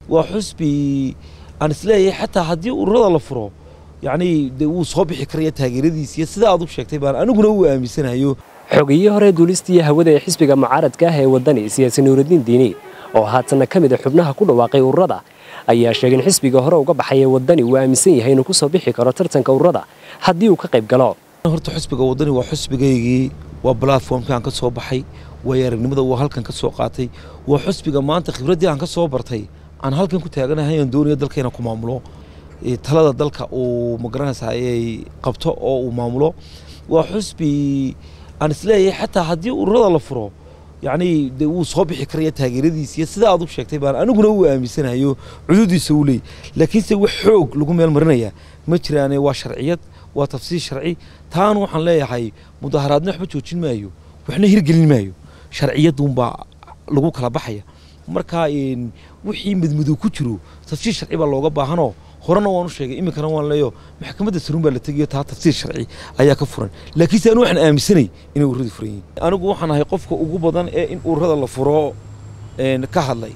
waa xusbi aan isleeyahay xataa haddii ururada la furo yacni dee wuu soo bixi karaya taageeradiis iyo sida aad u sheegtay baan aniguna uu aaminsanayo xogiyii hore duulistii hawada ee xisbiga mucaaradka ah ee waddani siyaasi nuuraddiin diini oo haatanna ka mid a xubnaha ku dhawaaqay ururada ayaa sheegay in xisbiga hore uga baxay ee waddani uu aaminsan yahay inuu ku soo bixi karo tartanka ururada haddii uu ka qayb galo horta xusbiga waddani waa xusbigaygii waa platformkii aan ka soo baxay waayo aragnimada waa halkan ka soo qaatay waa xusbiga maanta khibraddii aan ka soo bartay aan halkan ku taaganahay aan doonayo dalka inaan ku maamulo talada dalka uu magaranaysaa ay qabto oo uu maamulo waa xusbi aan isleeyahay xataa haddii ururada la furo yacni dee wuu soo bixi karaya taageeradiis iyo sida aad u sheegtay baan aniguna uu aaminsanayo cududiisa uu leey laakiinse wax xoog lagu meel marinayaa ma jiraane waa sharciyad waa tafsiir sharci taana waxaan leeyahay mudaharaadna waxba joojin maayo waxna hirgelin maayo sharciyaduunbaa lagu kala baxaya marka wixii madmadow ku jiro tafsiir sharci baa looga baahanoo horena waan u sheegay iminkana waan leeyo maxkamadda saruun baa la tegayo taa tafsiir sharci ayaa ka furan laakiinse anu waxaan aaminsanay inay ururadu furan yihiin anigu waxaan ahay qofka ugu badan ee in ururada la furo ka hadlay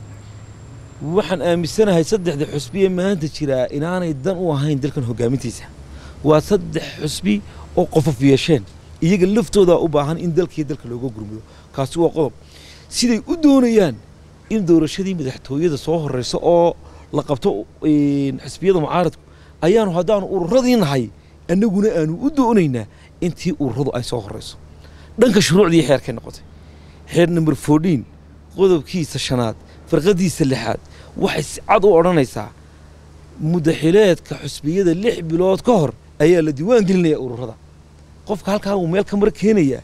waxaan aaminsanahay saddexda xusbiye maanta jiraa inaanay dan u ahayn dalkan hogaamintiisa waa saddex xusbi oo qofof yeesheen iyaga laftooda u baahan in dalkii dalka looga gurmudo kaasi waa qodob siday u doonayaan in doorashadii madaxtooyada soo horeyso oo la qabto xisbiyada mucaaradku ayaanu haddaanu ururadii nahay annaguna aanu u doonaynaa intii ururadu ay soo horeyso dhanka shuruucdii xeerkay noqotay xeer number fourteen qodobkiisa shanaad farqadiisa lixaad waxay si cad u odhanaysaa mudaxileedka xusbiyada lix bilood ka hor ayaa la diiwaan gelinaya ururada qofka halkaa uu meel ka mar keenayaa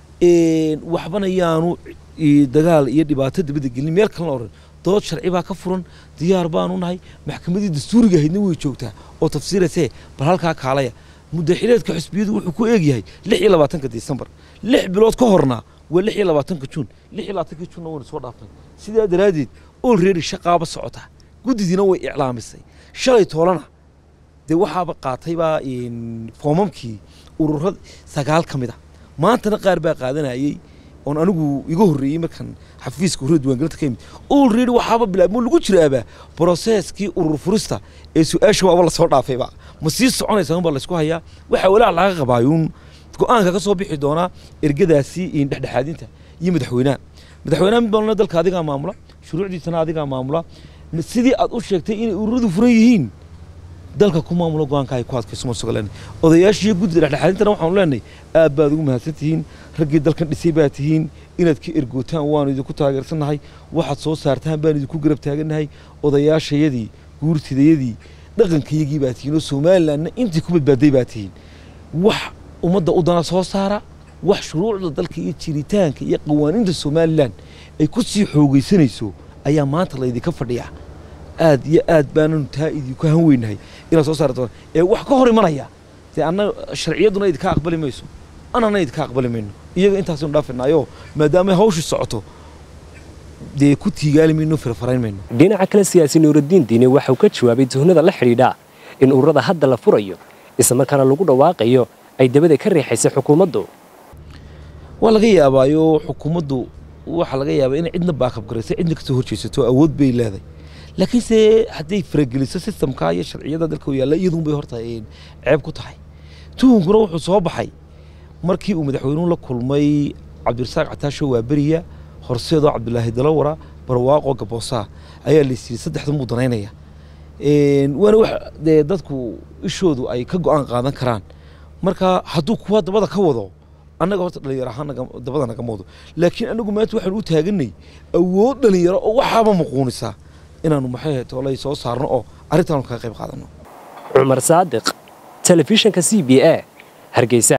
waxbana yaanu dagaal iyo dhibaato dabada gelin meel kalena oran dood sharci baa ka furan diyaar baanu nahay maxkamadii dastuuriga ahaydna way joogtaa oo tafsiirasee bal halkaa kaalaya mudaxileedka xusbiyadu wuxuu ku eegyahay lix iyo labaatanka disembar lix bilood ka horna waa lix iyo labaatanka juun lix iyo labaatanka juunna waynu soo dhaafnay sidaa daraaddeed olready shaqaaba socota guddidiina way iclaamisay shalay toolana dee waxaaba qaataybaa foomamkii ururada sagaal ka mid a maantana qaar baa qaadanayey oon anigu iga horreeyey markan xafiiska ururada diiwaangelinta ka yimid olready waxaaba bilaabmo lagu jiraaba broseskii urur furista ee su-aasha waaba lasoo dhaafayba ma sii soconaysa unbaa laysku hayaa waxaa walaac laga qabaayuun go-aanka ka soo bixi doonaa ergadaasi dhexdhexaadinta iyo madaxweynaha madaxweynaha mid balna dalka adigaa maamula shuruucdiisana adigaa maamula sidii aad u sheegtay inay ururadu furan yihiin dalka ku maamulo go-aanka ay ku adkayso marsuga leenahay odayaashiiyo guddida dhexdhexaadintana waxaanu leenahay aad baad ugu mahadsan tihiin raggii dalkan dhisay baa tihiin inaad ka ergootaan waanu idinku taageersannahay waxaad soo saartaan baan idinku garab taagannahay odayaashayadii guurtidayadii dhaqankayagii baa tihiin oo somalilandna intii ku badbaaday baa tihiin wax ummadda u dana soo saara wax shuruucda dalka iyo jiritaanka iyo qawaaniinta somalilan ay ku sii xoogaysanayso ayaa maanta laydinka fadhiyaa aad iyo aad baananu taa idinku han weynahay inaad soo saari doonta ee wax ka hor imanaya dee anna sharciyadduna idinka aqbali mayso annana idinka aqbali mayno iyaga intaasaynu dhaafinaayo maadaama hawshii socoto dee ku tiigaali mayno firfarayn mayno dhinaca kale siyaasi nuuraddiin diine waxauu ka jawaabay tuhnada la xidhiidha in ururada hadda la furayo islamarkaana lagu dhawaaqayo ay dabada ka riixaysa xukuumaddu waa laga yaabaayo xukuumaddu waxaa laga yaabaa inay cidna baakab garayso cidna kasoo horjeesato awood bay leedahay laakiinse hadday farageliso sistamka iyo sharciyada dalka u yaalla iyaduunbay horta ceeb ku tahay tuhunkuna wuxuu soo baxay markii uu madaxweynuhu la kulmay cabdirasaaq cataasho waaberiya horseedoo cabdulaahi dalawara barwaaqo gaboosaa ayaa laysiiyey saddexdan buu danaynaya waana wax dee dadku ishoodu ay ka go-aan qaadan karaan marka hadduu kuwa dabada ka wado annaga horta dhalinyaro ahaan dabada nagama wado laakiin annagu maanta waxaanu u taaganay awood dhalinyaro oo waxaaba muquunisaa inaanu maxay toolay soo saarno oo arrintaanu kaga qayb qaadano cumar saadiq telefishinka c b a hargeysa